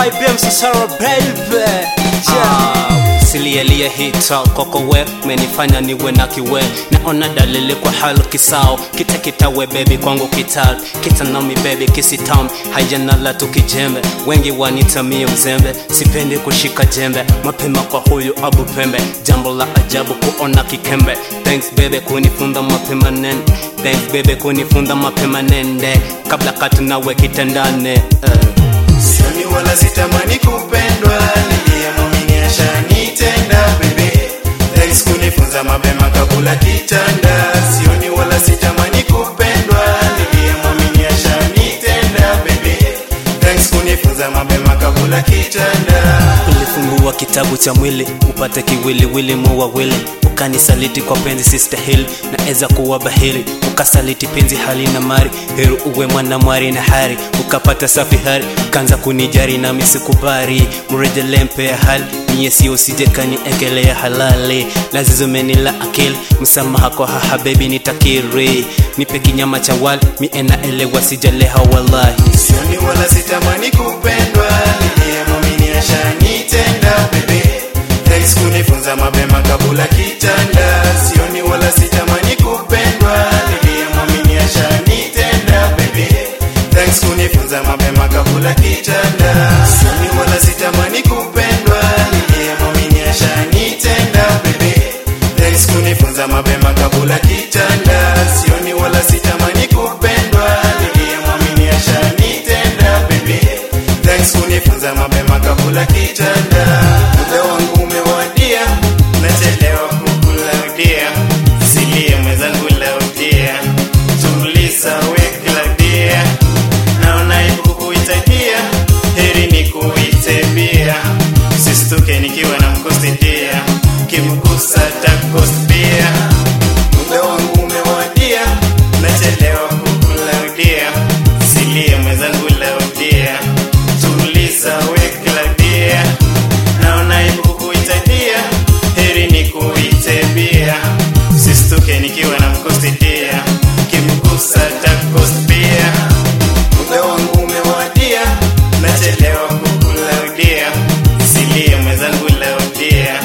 IBM Sasara baby Ah, Silielie hita koko we menifanya niwe na kiwe naona dalili kwa hal kisao kita kitawe bebi kwangu kital kita nami bebi kisitam hajanala tukijembe wengi wanitamia mzembe sipendi kushika jembe mapema kwa huyu abu pembe jambo la ajabu kuona kikembe thanks bebe kunifunda mapema nene thanks bebe kunifunda mapema nende kabla katu nawe kitandane uh. Sioni wala sitamani kupendwa, niliyemwamini ashanitenda bebe. Thanks kunifunza mapema kabla kitanda. Sioni wala sitamani kupendwa, niliyemwamini ashanitenda bebe. Thanks kunifunza mapema kabla kitanda. ulifungua kitabu cha mwili upate kiwiliwili muwawili ukanisaliti kwa penzi sistahili naeza kuwa bahili ukasaliti penzi hali na mari heri uwe mwana mwari na hari ukapata safi hari ukaanza kunijari nami sikubari mrejele mpea hali mie sio sijekani ekelea halali lazizumenila akili msamaha kwa haha bebi nitakiri nipe kinyama cha wali mie naelewa sijaleha wallahi Sioni wala sitamani kupendwa, niliyemwamini ashanitenda bebe. Thanks kunifunza mapema kabla kitanda. Sioni wala sitamani kupendwa, niliyemwamini ashanitenda bebe. Thanks kunifunza mapema kabla kitanda. Sioni wala sitamani kupendwa, niliyemwamini ashanitenda bebe. Thanks kunifunza mapema kabla kitanda. Sioni wala sitamani kupendwa, niliyemwamini ashanitenda bebe. Thanks kunifunza mapema kabla kitanda. Muda wangu umewadia, nachelewa kukulaudia. Silie mwenzangu laudia, tuliza weklaudia. Naona aibu kuitadia, heri ni kuite bia. Sistuke nikiwa na mkusidia, kimkusa takosbia. Muda wangu umewadia, nachelewa kukulaudia. Silie mwenzangu laudia, tuliza weklaudia. Naona aibu kuitadia, heri ni kuite bia. Sistuke nikiwa na mkusidia, kimkusa takosbia. Muda wangu umewadia, nachelewa kukulaudia. Silie mwenzangu laudia,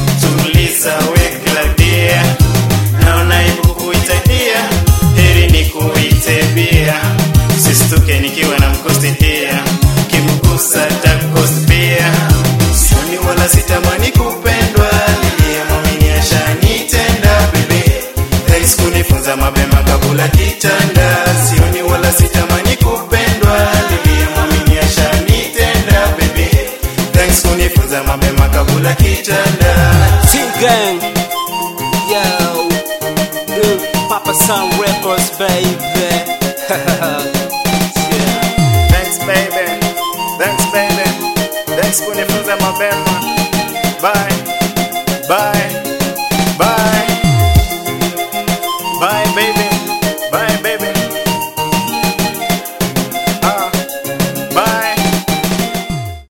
tuliza weklaudia. Naona aibu kuitadia, heri ni kuite bia. Sistuke nikiwa na mkusidia, kimkusa takosbia. Sioni wala sitamani kupendwa, niliyemwamini ashanitenda bebe. Thanks kunifunza mapema kabla kitanda. Sioni wala sitamani kupendwa, niliyemwamini ashanitenda bebe. Thanks kunifunza mapema kabla kitanda. T-Gang Yo Good Papa Sun Records baby yeah. Thanks baby, thanks baby, thanks kunifunza mapema. Bye.